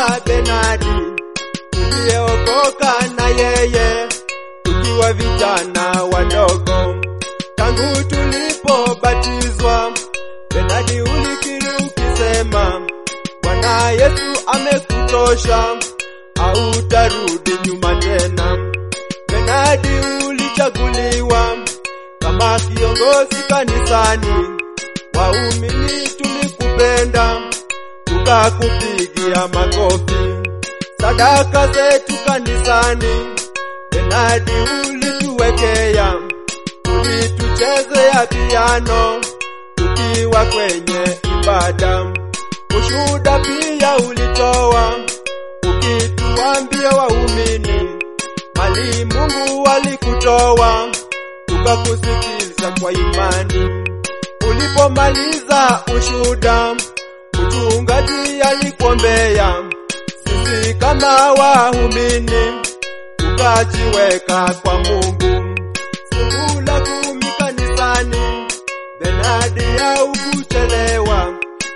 anamuuliza Benadi, tuliyeokoka na yeye tukiwa vijana wadogo, tangu tulipobatizwa. Benadi ulikiri ukisema, Bwana Yesu amekutosha, hautarudi nyuma tena. Benadi ulichaguliwa kama kiongozi kanisani, waumini tulikupenda, tukakupigia makofi. Sadaka zetu kanisani, Benadi ulituwekea, ulituchezea piano tukiwa kwenye ibada. Ushuhuda pia ulitoa ukituambia waumini mali Mungu alikutoa tukakusikiliza kwa imani. Ulipomaliza ushuhuda, mchungaji alikuombea sisi kama waumini tukajiweka kwa Mungu. Fungu la kumi kanisani, Benadi haukuchelewa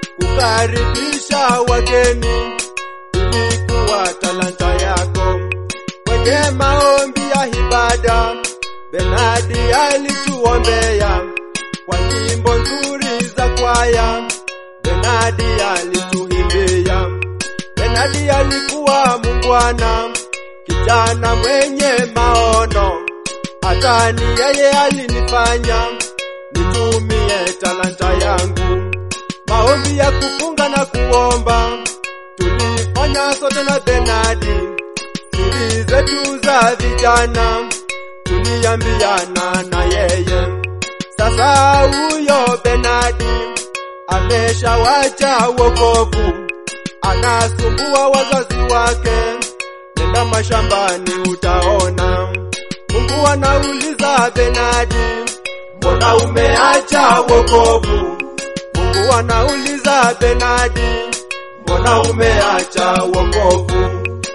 kukaribisha wageni, ilikuwa talanta yako kwenye maombi ya ibada. Benadi alituombea kwa nyimbo nzuri za kwaya, Benadi alituimbia. Benadi alikuwa mungwana, kijana mwenye maono, hata ni yeye alinifanya nitumie talanta yangu. Maombi ya kufunga na kuomba tulifanya sote na Benadi siri zetu za vijana tuliambiana na yeye. Sasa huyo Benadi ameshawacha wokovu, anasumbua wazazi wake. Nenda mashambani utaona. Mungu anauliza Benadi, mbona umeacha wokovu? Mungu anauliza Benadi, mbona umeacha wokovu?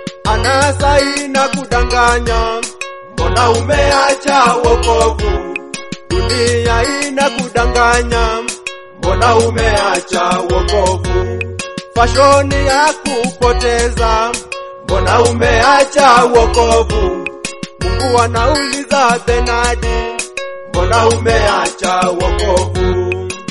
anasa ina kudanganya, mbona umeacha wokovu? Dunia ina kudanganya, mbona umeacha wokovu? Fashoni ya kupoteza, mbona umeacha wokovu? Mungu anauliza Benadi, mbona umeacha wokovu?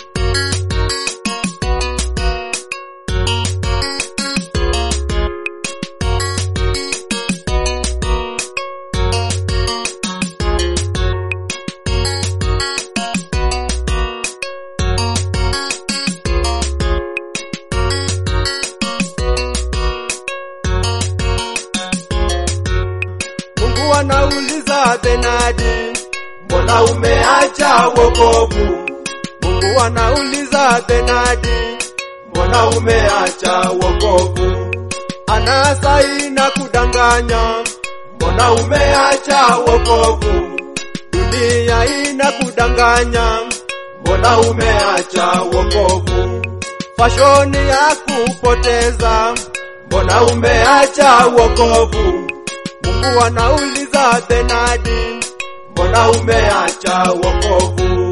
Mungu anauliza Benadi, mbona umeacha wokovu? Mungu anauliza Benadi, mbona umeacha wokovu? Anasa ina kudanganya, mbona umeacha wokovu? Dunia ina kudanganya, mbona umeacha wokovu? Fashoni ya kupoteza, mbona umeacha wokovu? Mungu anauliza Benadi, mbona umeacha wokovu?